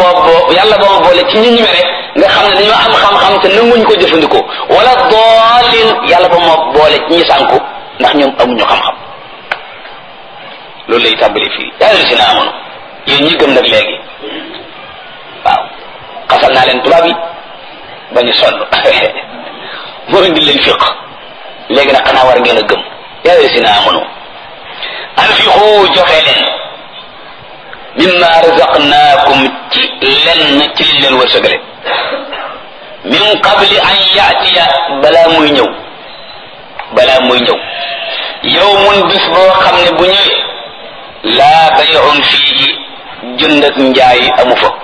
boobu yàlla boobu boole ci ñi ñu mere nga xam ne dañoo am xam-xam te nanguñ ko jëfandikoo wala doolin yàlla ba moo boole ci ñi sànku ndax ñoom amuñu xam-xam loolu lay tàmbali fii yaa ngi si na amoon yéen ñi gëm nag léegi waaw xasal naa leen tubaab yi ba ñu sonn moo indi leen fiq léegi nag xanaa war ngeen a gëm yaa ngi si na amoon anfiqu joxe leen mimma razaqnaakum ci lenn ci liñ leen wërsëgale min qabli an yaatiya balaa muy ñëw balaa muy ñëw yawmun bis boo xam ne bu ñëwee laa bay'un fiihi jënd ak njaay amu fa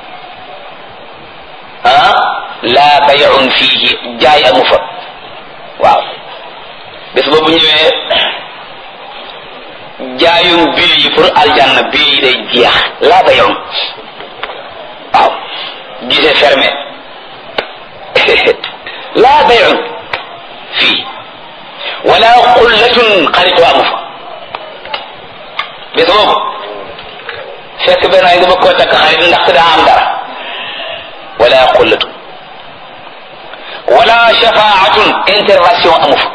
ah laa bay'un fiihi jaay amu fa waaw bis boobu ñëwee jaayum bil yi pour aljanna bil yi day jeex laa bay'un waaw gisee fermé laa bay'un fii wala xullatun xaritoo amu fa bis boobu fekk benn ay nga bëgg koo takk xarit ndax daa am dara wala xullatun wala shafaatun intervention amu fa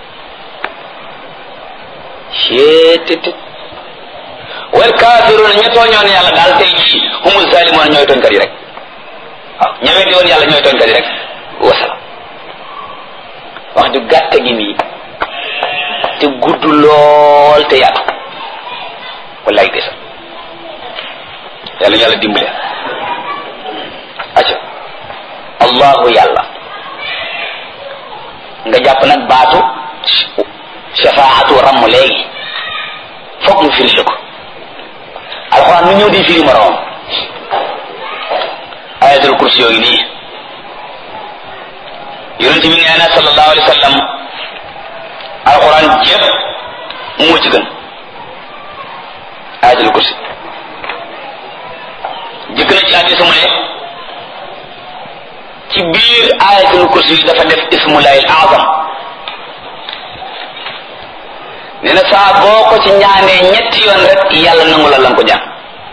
cettit wal kafiruna ña tooñoon yàlla daal tey jii humul zalimoon ñooy tooñkat yi rek waaw ña weddi woon yàlla ñooy tooñkat yi rek wasala wax ju gàtt gi nii te gudd lool te yaatu wallaay desa yàlla yàlla dimbale acca allahu yàlla nga jàpp nag baatu shafaatu ramm léegi foog mu firi ko alxuraan mu ñëw di firi moroom ayatul kursi yooyu nii yonent bi nee na sallallahu alayhi wa sallam alxuraan jépp moo ci gën ayatul kursi jëkk na ci hadiis mu ne ci biir ayatul kursi dafa def ismullahi al azam nee na saa boo ko ci ñaanee ñetti yoon rek yàlla nangu la lan ko ñaan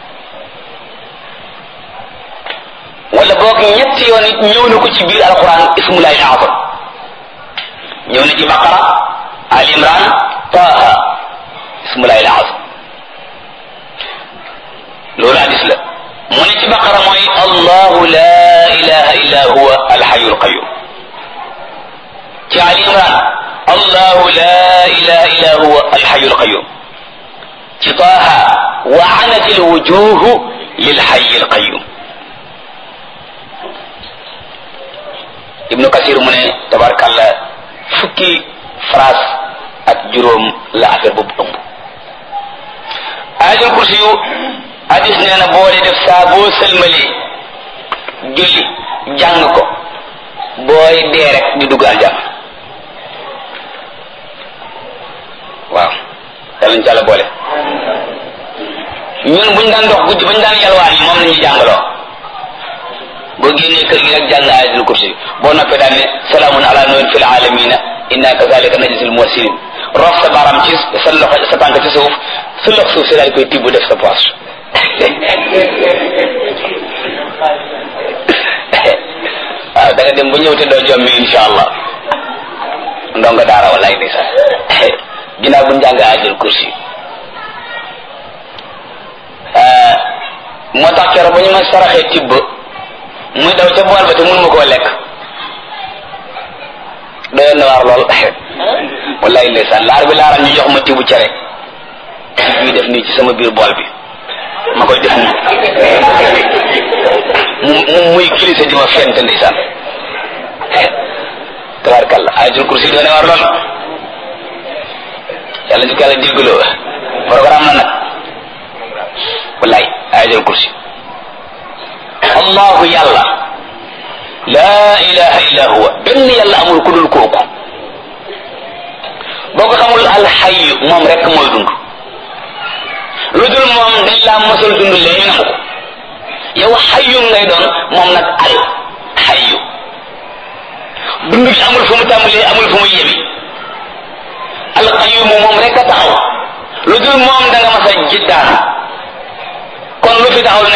wala boog ñetti yoon it ñëw na ko ci biir alquran ismullahi al-azam ñëw na ci baqara al imran taha ismullahi al-azam loolu hadis la mu ne ci baqara mooy allahu la ilaha illa huwa alhayu alqayum ci al imran allahu la ilaha illa huwa alhayu alqayum ci taha wa anat alwujuhu lilhayi alqayum ibnu kasir mu ne tabarkalla fukki phrase ak juróom la affaire boobu ëmb ayatul kursi yu hadis nee na boo dee def saa boo sëlmalee julli jàng ko booy dee rek di dugg aljanna waaw yàlla ñu ci àlla boole ñun buñ daan dox guddi bañ daan yalwaan yi moom la ñuy jàngaloo boo génnee kër gi rek jàng ayatul kursi boo noppee daan ne salaamun ala nuhin fil alamina inna kazalika najzil muhsinin rof sa baram ci sa loxo sa tànk ci suuf su lox suuf si daal koy tibb def sa poche waaw da nga dem bu ñëw te doo jommi insha allah ndongo daara wallaay ndeysaan ginnaaw bu njàng ayatul kursi moo tax keroog ba ñu ma saraxee tibb muy daw ca bool ba te mun ma koo lekk doyoon na waar lool wallaay ndeysaan laar bi laaral ñu jox ma tibu cere bii def nii ci sama biir bool bi ma koy def nii mu mu muy kilisa di ma fent ndeysaan tabaarkalla ayatul kursi doon na waar lool yàlla ñu ko yàlla déggloo programme na nag wallaay ayatul kursi allahu yàlla laa ilaha illa huwa benn yàlla amul ku dul kooku boo ko xamul alxayu moom rek mooy dund lu dul moom dañ laa mosal dund lee ñu nangu ko yow xayu ngay doon moom nag al xayu dund gi amul fu mu tàmbalee amul fu mu yemi alqayumu moom rek a taxaw lu dul moom da nga mas a jiddaan kon lu fi taxaw